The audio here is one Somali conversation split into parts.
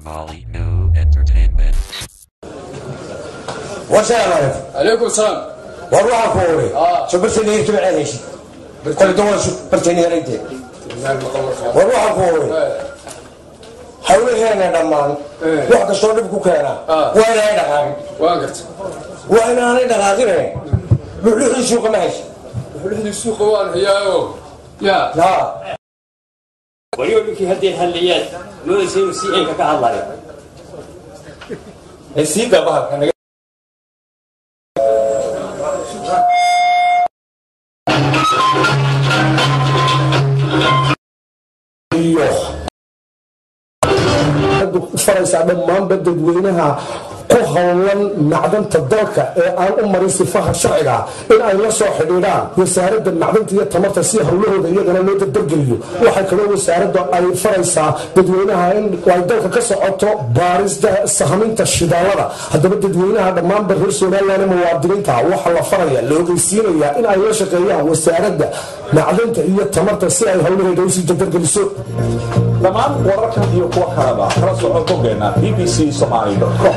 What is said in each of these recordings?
Somali New Entertainment. وسلام عليكم السلام والله فوري آه. شو برتني يكتب عليه شيء كل دول شو برتني ريت والله فوري حولي هنا دمان إيه. واحد شلون بكو كانا آه. وانا هنا دقاقي واقرت وانا انا دقاقي لحلو سوق ماشي وحده السوق وان هياو يا لا waliba ninkii haddii halliyaad loodaysa inuu si eenka ka hadlayo السيقة بقى كان faraysaa dhammaanba dadweynaha ku howlan macdanta dalka ee aan u marin sifaha sharciga in ay la soo xidhiidhaan wasaaradda macdanta iyo tamarta si howlahooda iyagana loo dardargeliyo waxaa kaloo wasaaradda ay faraysaa dadweynaha in ay dalka ka socoto baarista sahaminta shidaalada haddaba dadweynaha dhammaanba reer somalilan muwaadiniinta waxaa la faraya la ogeysiinayaa in ay la shaqeeyaan wasaaradda macdanta iyo tamarta si ay howlaheeda usii dardargeliso dhammaan wararkan iyo kuwa kaleba kala soco boggeena bbc somali com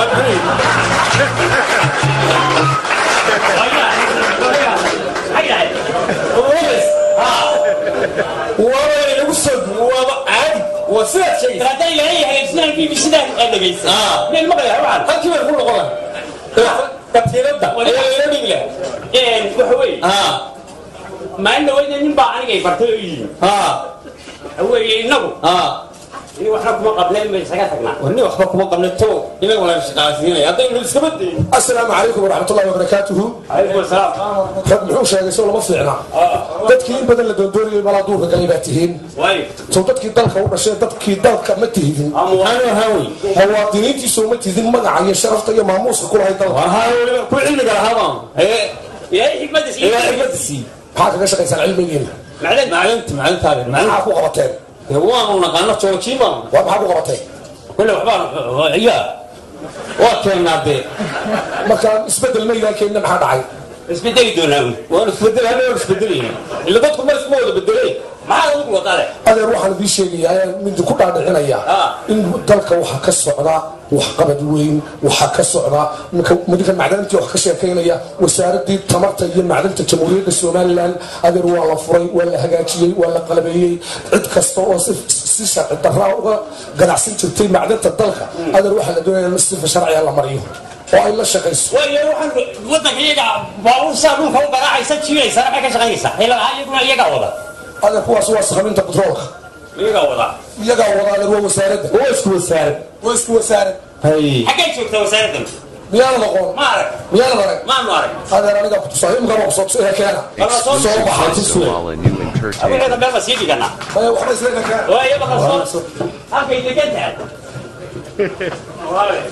waaba inagu soo duwo waaba caadi waa sidaad sheegaysa haddaan ilaahay hagaajinaan b b sidaa aad dhegaysa meel maqlaya waxaan halkii bay ku noqon lahaa katiinada ayaa ila dhigi lahaa waxa weeye haa maalin dhaweyda nin baa aniga ay bartay oo yimi haa waxa weeye innagu haa in waxna kuma qableen bay isaga tagnaa warni waxba kuma qabne tow inaga wala shaqaasiinaya haddaynu iskaba dayin asalaamu calaykum waraxmatullahi wabarakaatuhu calaykum asalaam rag muxuu sheegay soo lama fiicna dadkii in badan la doondoonayay malaa duurka galay baa tihiin waayo sow dadkii dalka u dhashay dadkii dalka ma tihidin waxaanu haawey muwaadiniintiisu ma tihidin magaca iyo sharafta iyo maamuuska ku lahay dalka war haa weliba ku cilmiga lahaabaan ee ilaahay xikmadda ilaa siiyo xibada sii maxaa kaga shaqaysaan cilmigiina macdan macdanta macdantaada maxaa macdan ku qabateen waanu naqaano joojiin baanu waa maxaa ku qabateen kule waxbaan iya waa keennaa dee markaan isbedel maydaan keenina maxaa dhacay isbedeli doonaa un waanu isbedel hadda waanu isbedelayna ila dadku mar iskuma wada bedelay maxaad adigu wadaale adeer waxaan idiin sheegayaa ayaan mindi ku dhaadhicinayaa Ah. in dalka waxaa ka socda waxqabad weyn waxaa ka socda ninka- midka macdantii wax ka sheekaynaya wasaaradii tamarta iyo macdanta jamhuuriyadda somalilan adeer waa la furay waa la hagaajiyey waa la qalabeeyey cid kasta oo si si sharci daraa uga ganacsan jirtay macdanta dalka adeer waxaa la doonaya in sifa sharciga la mariyo oo ay la shaqayso waayo waxaan waddanka iyaga baabuur saa dhulka u garaacaysa jiiraysa maxay ka shaqaynaysaa ilaa iyaguna iyagaa wada adeer kuwaas waa sakaminta batroolka iyagaa wada iyagaa wada adeer waa wasaaradda waa isku wasaarad waa isku wasaarad hay xaggay joogtaa wasaaraddan miyaanad aqoon ma arag miyaanad arag maanu arag adeer aniga kutusaa imkaba kusoo keena Wala soo soo baxay Somali New abugeeda Entertainment. meel ma sii dhiganaa Ee, waxba isleena keena waayo baqal soo halkay degan tahay Walaale.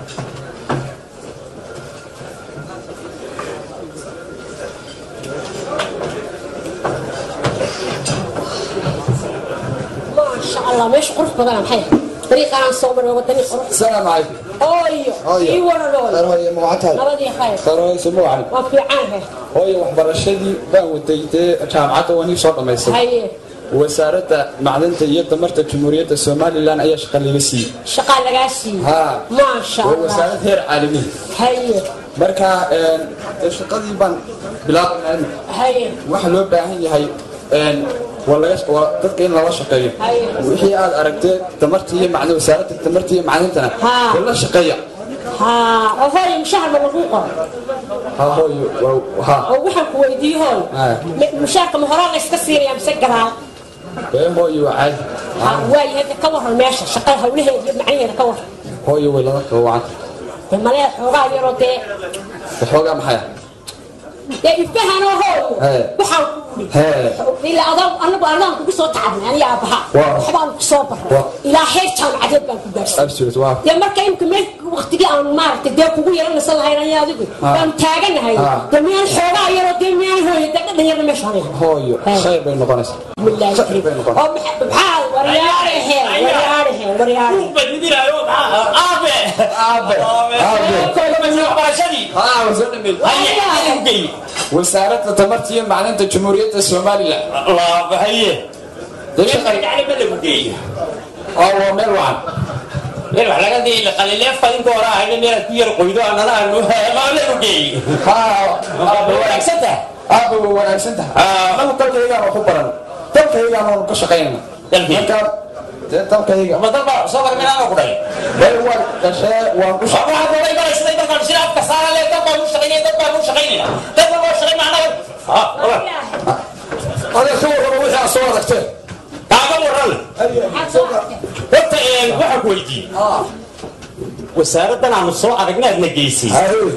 maasha allah meesha qurux badana maxay dariiqaan soo maray wadani qurux السلام عليكم ooyo ii waranooy hooyo magacatada nabadii khayr qarooyso magacaada waa fiican he hooyo waxbarashadii baan waday dee jaamacadda waan ii soo dhammaystay haye wasaaradda macdanta iyo tamarta jamhuuriyadda somalilan ayaa shaqa laga siiyey shaqaa lagaa siiyey haa maasha waa allah wasaarad heer caalami haye marka een, dee shaqadii baan bilaabanaa haye waxaa loo baahan yahay een, waa laga- waa dadka in lala shaqeeyo Haye. wixii aad aragtee tamarta iyo macdan wasaaradda tamarta iyo macdantana Haa. waa la shaqeeya haa oo hooyo mushahar ma lagu qoro ha hooyo waa- ha oo waxaan ku weydiiye hooy Haa. M- mushaharka ma horaa la iska siinaya mise gadaal ee hooyo waa caadi Ha, waayo hadda ka waran meesha shaqada hawlaheeda iyo macnaheeda ka waran hooyo way lala qawacan dee malee xoogaa yaroo dee waxoogaa maxay ah dee ifahanoo hooyo Hee. waxaan ku hee ilaa adoon anagu adaan kugu soo tacabnay aniga aabbaha Waa. waxbaan ku soo baray Waa. ilaa heer jaamacadeed baan ku gaarsiiyey absolute waa dee marka imka meel waqtigii aan maaragtay dee kugu yaranaysan lahayn aniga adigu Ah. baanu taaganahay Ah. dee miyaan xoogaa yaroo dee miyaan hooyo dee dhadhan yarna meesha hanahay hooyo Hee. khayr bay noqonaysaa Bismillaahi Khayr bay noqon oo maxa- maxaa waryaarahe waryaarahe waryaarahe Buug baa didinaayo, maxaa- aabe aabe aabe waxbarashadii haa waa soo dhameey haye idin geey wasaaradda tamarta iyo macdanta jamhuuriyadda somalilan laaba haye dee shaqay gacali ma lagu geey oo waa meel wacan in wax laga dii qalileefka inta hore ahayna meel ku yar qoydo anana aanu maalagu geey wanaagsan tahay aaba way wanaagsan tahay anagu dalkaygaan ku baran dalkaygaan waanu ka shaqaynana Dalkii? markaa dee dalkayga ma dalba soo barminaana ku dhalay way waan dhashee waan ku waxaa dooray balaysday dalkaan sida afka saara le dad baan u shaqaynaya dad baan u shaqaynayna dad baan loo shaqayn macnaha adeer ka warrama wixii aad soo aragteen kaaga waran horta waxaa ku weydiiyey wasaaraddan aanu soo aragna aadna geysay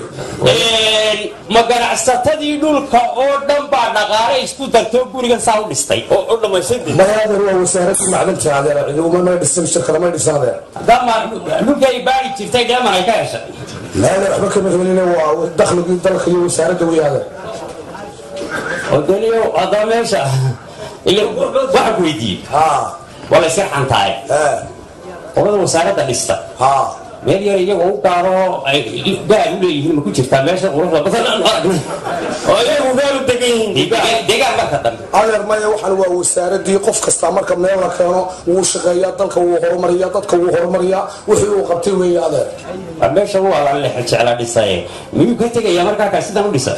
ma ganacsatadii dhulka oo dhan baa dhaqaale isku dartoo gurigan saa u dhistay oo u dhammaystirtay mayaadeer waa wasaaradii macdanta adeer ciiduma may dhisan shirkada may dhisan adeer dama dhulka ay baari jirtay dheeman ay ka heshay maadeer waxba kama helin waa dakhligii dalka iyo wasaaradda wey adeer oo daniyo haddaba meesha ila waxaa ku weydiiyey ha waa la iska xantaay ha qolada wasaaradda dhista ha meel yar iyagoo u gaaro ay gaar u leeyihiin ma ku jirtaa meesha quruxda badan aan aragnay oo iyagu gaar u degan yihiin deegaan marka dambe adeer maya waxaan waa wasaaradii qof kasta marka meel la keeno wuu shaqeeyaa dalka wuu horumariyaa dadka wuu horumariyaa wixii uu qabtay weeye adeer waa meesha waa la lexe jecla dhisaye miyuu ka tegayaa markaa kaa sidan u dhisa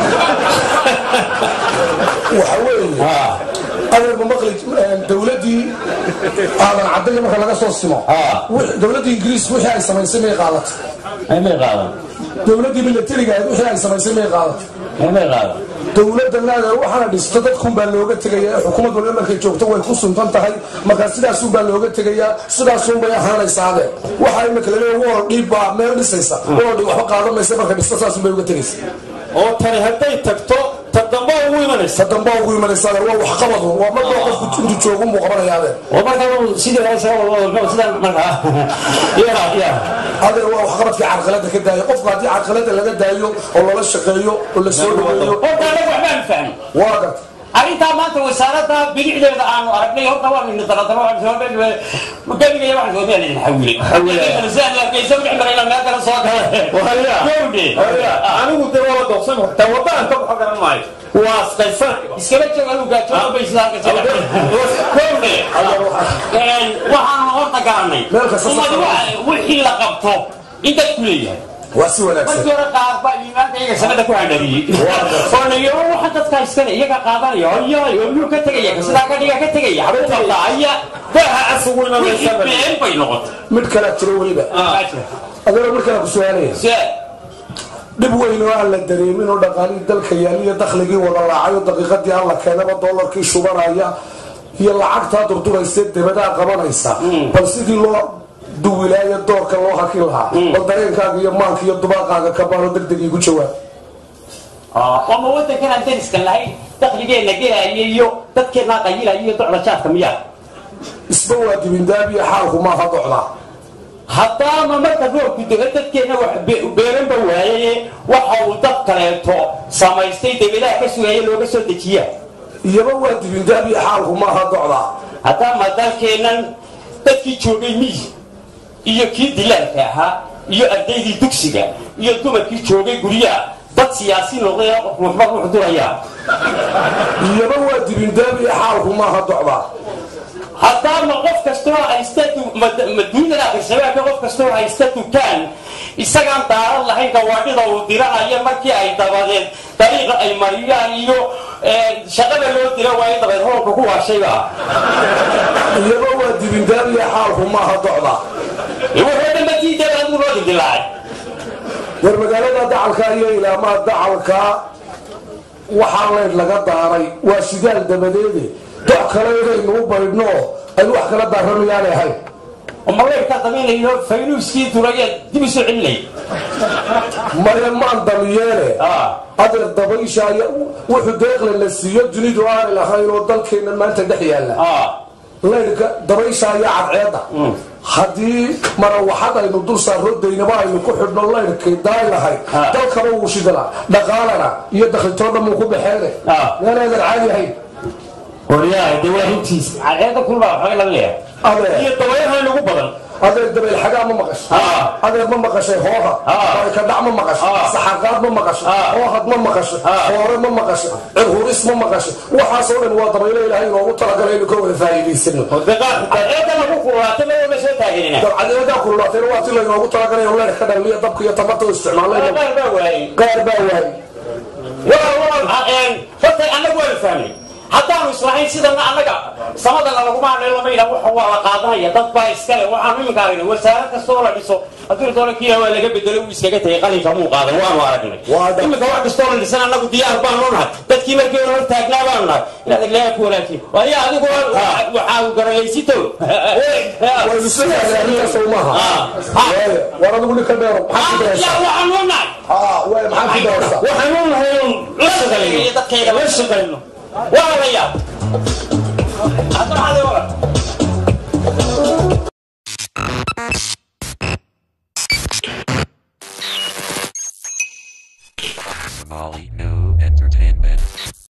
waxa weeye ha adeer ma maqli dowladii aadan cadayga marka laga soo simo Ah. wix- dowladii ingiriiska wixii ay samaysay may qaadatay ay may qaadan dowladii milatariga ahayd wixii ay samaysay may qaadatay ay may qaadan dowladda naadeer waxaana dhisto dadkunbaa looga tegayaa xukuumad waliba markay joogto way ku suntan tahay marka sidaasunbaa looga tegayaa sidaasunbay ahaanaysaa adeer waxa imika laleeya wool dhiib baa meel dhisaysa wool dhiib waxba qaadamaysa marka dhisto saasunbay uga tegaysa oo tani hadday tagto ta dambe ugu imanaysa ta dambe ugu imanaysa adeer waa waxqabad un. waa marba qofku intuu joogun buu qabanaya adeer oo markaa sidii hore sidan markaa ya ya adeer waa waxqabadkii carqalada ka daayo qofku haddii carqalada laga daayo oo lala shaqeeyo oo la soo dhaweeyo horta anagu waxbaan fahmi waa garta arrintaa maanta wasaaradda bilicdeeda aanu aragnay horta waa midna daradaro gabiga waxaan soo meelin xawile sidaan arkaysa wixii marayna meel kale soo gala gowdhe anigu dee waa la doqsan kartaa wadaan ka baxo garan maayo waa asqaysan iskala joog anugu gaajooda bay sidaa ka gowdhe waxaanu horta garanay Meel kasta ummadu safar. wixii la qabto in dadku leeyahay waa si wanaagsan markii hore qaar baa iimaanka iyaga sanada ku handhariyey oo nayaro waxa dadka iskale iyaga qaadanaya hoyaay oo miyuu ka tegaya sidaa ka dhiga ka tegaya xabuu qabtaa aya baaha asugu wixii imanaysa been bay noqotay mid kalea jiro weliba adeer mid kalea ku su-aalaya se dhib weyn oo aan la dareemin oo dhaqaalihii dalka yaaliyo dakhligii wada laacayo daqiiqadii aan la keenaba doolarkii shubanaya iyo lacagtaa durduraysa debadaa qabanaysa bal sidii loo duwilaayo doorka loo haki lahaa bal dareenkaaga iyo maanka iyo dubaaqaaga ka baano degdeg igu jawaab ama wadankan aan dariska lahayn dakhligeenna gelaya iyo dadkeennaa qayilaya iyo docda jaadka miyaa isba waa dibindaabiyo xaalku maaha docdaa haddaama marka roobku dego dadkeenna wax be- beeranba waayaye waxa uu dad kaleeto samaystay debedaha ka sugaya looga soo dejiyaa iyaba waa dibindaabiyo xaalku maaha docdaa haddaama dalkeennan dadkii joogay miyi iyo kii dilaalka ahaa iyo ardaydii dugsiga iyo dumarkii joogay guryaha dad siyaasi noqday qof waxba ruux duraya iyaba waa dibindaabiyo xaalku maaha docdaa haddaama qof kastoo haysta du- mad- maduunada akhrisabaanka qof kastoo haysta dukaan isagaan daaran lahayn gawaadhida uu diranayo markii ay dabadeed dariiqa ay mariyaan iyo eh, shaqada loo dira waayo dabeed hoolka ku waashayba iyaba waa dibindaabiyo xaalku maaha docdaa wuxuu dhanba diidaba adigu loo dildilaacay war magaalada dacalka iyo ilaamaa dacalka waxaa leyd laga daaray waa shidaal dabadeede doc kale inaynu u baydhno aynu wax kala daaramayaanay ahayn maleerkaa damaynayo faynuuskii duraya dib isu celinay maya maan damiyeene adeer dabaysha aya wuxuu deeqle la siiyo dunidu aanay lahayn oo dalkeenna maanta dhex yaalla leydhka dabaysha ayaa cadceedda haddii marawaxad aynu dul saarro daynaba aynu ku xidhno leydhkay daay lahayd dalkaba wuu shidala dhaqaalana iyo dakhlitoo dhan muu ku baxeene meel eedan caadi ahayn qoryaha de waa runtiis cadeeda kulbaa waxooga laga leeyahay adeer iyo dabayaha inagu badan adeer dabayl xagaa ma maqashay Ah. adeer ma maqashay hooha Ah. kadhac ma maqashay Ah. saxaqaad ma maqashay Ah. hoohad ma maqashay Ah. hoore ma maqashay cirhuris ma maqashay waxaasoo dhan waa dabaylo ilaahay inoogu talagalay inu ka wada faa'iidaysano eeda lagu kulaatay ma soo taageerina dabcadeedaa kululaatayna waa ti laynoogu talagalay oo leer ka dhalmiya dabka iyo tamarta u isticmaalayna qaar baa waayey qaar baa waayay horta annagu waanu fahmay haddaanu islahayn sidana annaga samadana laguma hadlay lama yidhaha waxa waa la qaadanaya dad baa iskale waxaanu iminka aragnay wasaarad kastoo la dhiso haddii doona kiila waa laga bedelo uu iskaga tegay qalinka muu qaadan waanu aragnay Waa dad- iminka wax kastoo la dhisan annagu diyaar baanu nahay dadkii markii hore hor taagnaa baanu nahay inaad aglayaa ku wanaagsan waayo adigu waxaa u garanaysito waynu sidaas arrintaas oo maaha Ah. Waayo, war adigu ninka dheero maxaa ku dayaysaa waxaanu nahay Ah, waay, maxaa ku dayaysaa waxaan u nahay un la shaqayno dadkayga la shaqayno waa la yaab hadda maxaa la